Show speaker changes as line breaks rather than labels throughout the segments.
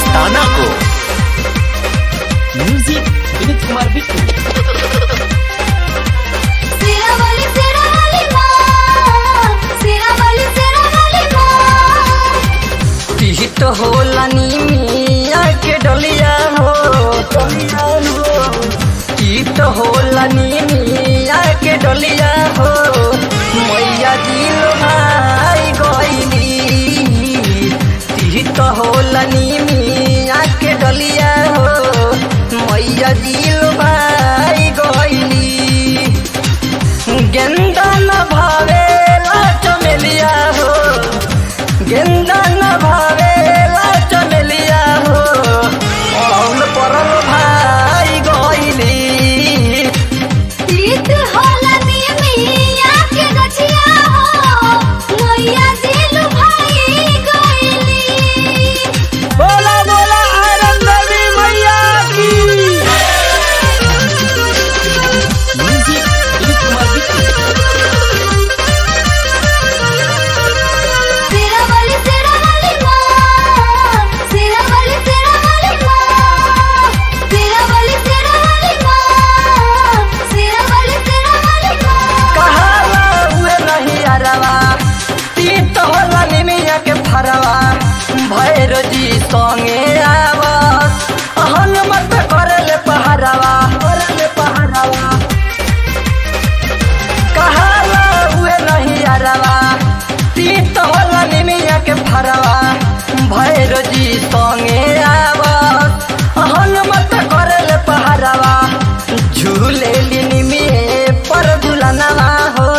मस्ताना को म्यूजिक विनीत कुमार बिट्टू
सिरा वाली सिरा वाली माँ सिरा वाली सिरा वाली माँ
पीत होला नीमिया के डलिया हो डलिया हो पीत होला नीमिया के डलिया हो मैया दिल भाई गईली पीत होला नीमिया के डलिया हो मैया दिल भाई गईली गेंदा न भावेला चमेलिया हो गेंदा न भावेला चमेलिया हो औल परल भाई गईली
तीत होला निमिया के गछिया हो मैया दिल भाई गईली
बोला बोला आनंद देवी मैया की
म्यूजिक विनीत कुमार बिट्टू
सिरा वाली सिरा वाली माँ सिरा वाली सिरा वाली माँ सिरा वाली सिरा वाली माँ सिरा वाली सिरा वाली माँ
कहाला हुए नहीं अरवा तीत होला निमिया के फरवा भैर जी संगे आवस हनुमत करले पहरवा करले पहरवा कहाला हुए नहीं अरवा तीत होला निमिया के फरवा भैर जी संगे आवस हनुमत करले पहरवा झूले निमिये पर झुलनवा हो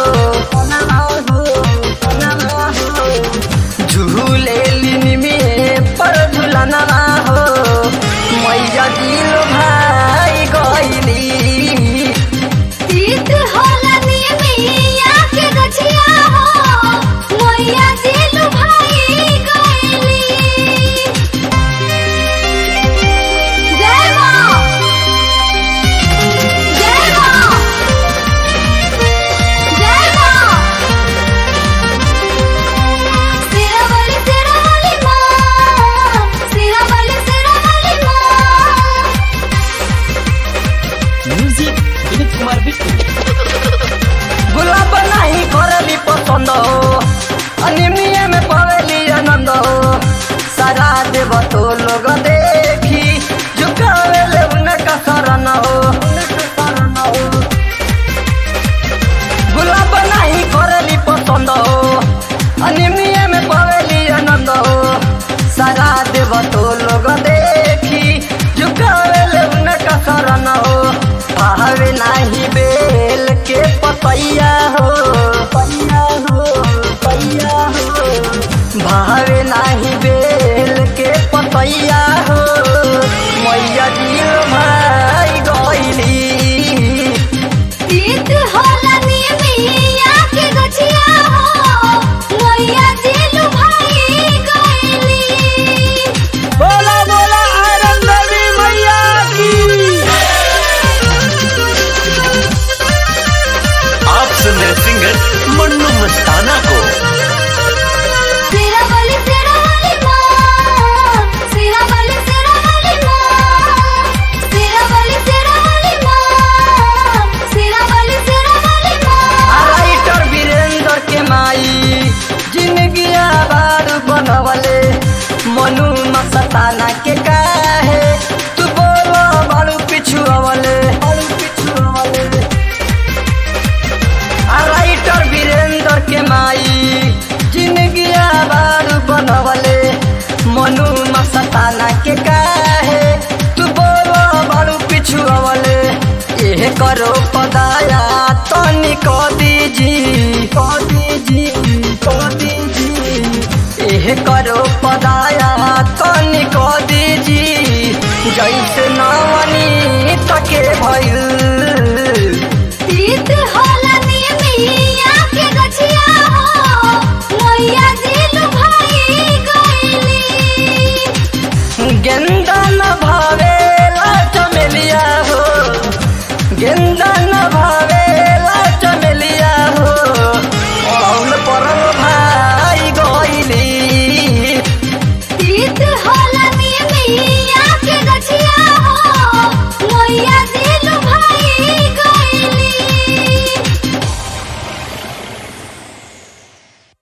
झूले निमिये पर झुलनवा हो मैया दिल भाई गईली
तीत होला निमिया के गछिया हो मैया दिल भाई गईली जय माँ जय माँ जय माँ सिरा वाली सिरा वाली माँ सिरा वाली सिरा वाली माँ
म्यूजिक विनीत कुमार बिट्टू
गुलाब नहीं करली पसंद हो अनिमिया में पवेली आनंद हो सारा देव तो लोग देखी झुकावेले उनका शरण हो उनका शरण हो गुलाब नहीं करली पसंद हो अनिमिया में पवेली आनंद हो सारा देव तो लोग देखी झुकावेले उनका शरण हो भावे नाही बेल के पतैया हो पैया हो पैया हो भावे नाही बेल के पतैया हो मैया दिल भाई गईली
तीत होला निमिया के गछिया हो मैया दिल भाई गईली
बोला बोला आनंद देवी मैया की
आप सुन रहे सिंगर मन्नू मस्ताना को
सिरा वाली सिरा वाली माँ सिरा वाली सिरा वाली माँ सिरा वाली सिरा वाली माँ सिरा वाली सिरा वाली माँ
राइटर वीरेंद्र के माई जिंदगी आबाद बनवले मनु मस्ताना के काहे तू बोलो बड़ू पिछु अवले बड़ू पिछु अवले राइटर वीरेंद्र के माई जिंदगी आबाद बनवले मनु मस्ताना के काहे तू बोलो बड़ू पिछु अवले एह करो पदाया तनी को दीजी को दीजी को दीजी एह करो पदाया तनी को दीजी जैसे नवनी तके भइल
तीत होला निमिया के गछिया हो मैया दिल भाई गईली
गेंदा न भावेला चमेलिया हो गेंदा न भावे